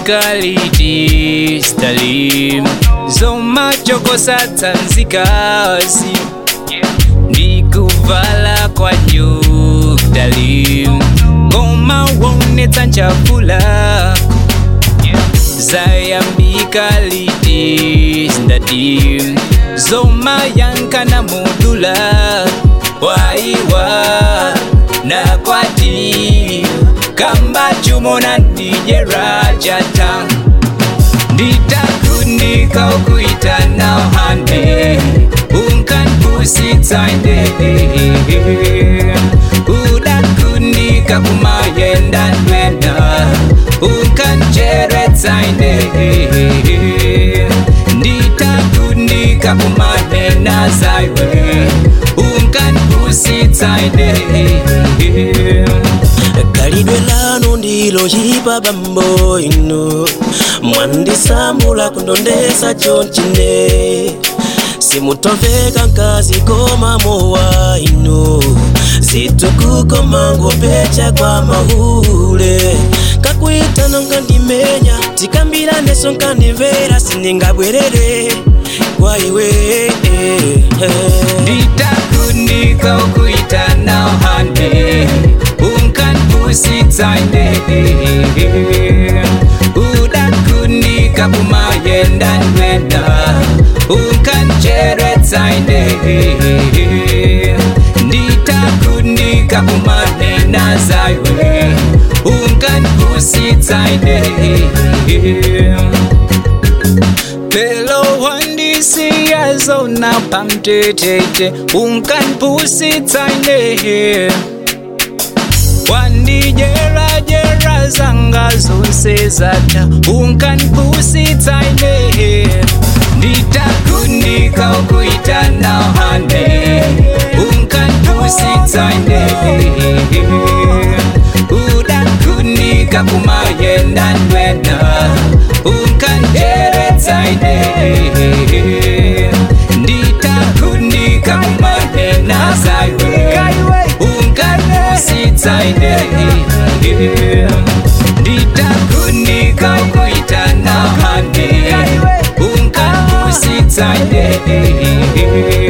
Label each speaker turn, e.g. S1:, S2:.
S1: zayambika liti stalim zomachokosatsanzikazi ndikuvala kwa nyukdalim ngoma wonetsa nchafula zayambika liti stadim zomayankana mudula waiwa nakwati kamba chumona ndijerajata nditakundika ukuitana hande unkanpusitsainde udakundika kumayenda ndwenda unkanjeretsainde nditakundika kumanena zaiwe unkanpusitsainde
S2: kalidwe lanu ndilo chipa bambo inu mwandisambula kundondesa chonchine simutomveka nkazi koma mowa inu zitukuko ngopecha kwa mahule kakuitana nkandimenya tikambilaneso nkandimvera siningabwerere kwa iwe
S1: nditakundika ukuitana hande unkanpusitsainde udakundika kumayenda ndwenda unkanjeretsainde nditakundika kumanena zaiwe unkanpusitsainde Pelo wandisiya zona pamtetete unkanpusitsaine wandijerajera zanga zonse zata unkanpusitsaine nditakunika ukuitana hande unkanpusitsaine udakunika kumayenda ndwena unkanjeretsaine nditakunika kumanena zaiwe unkanpusitsaine nditakunika ukuitana hande unkanpusitsaine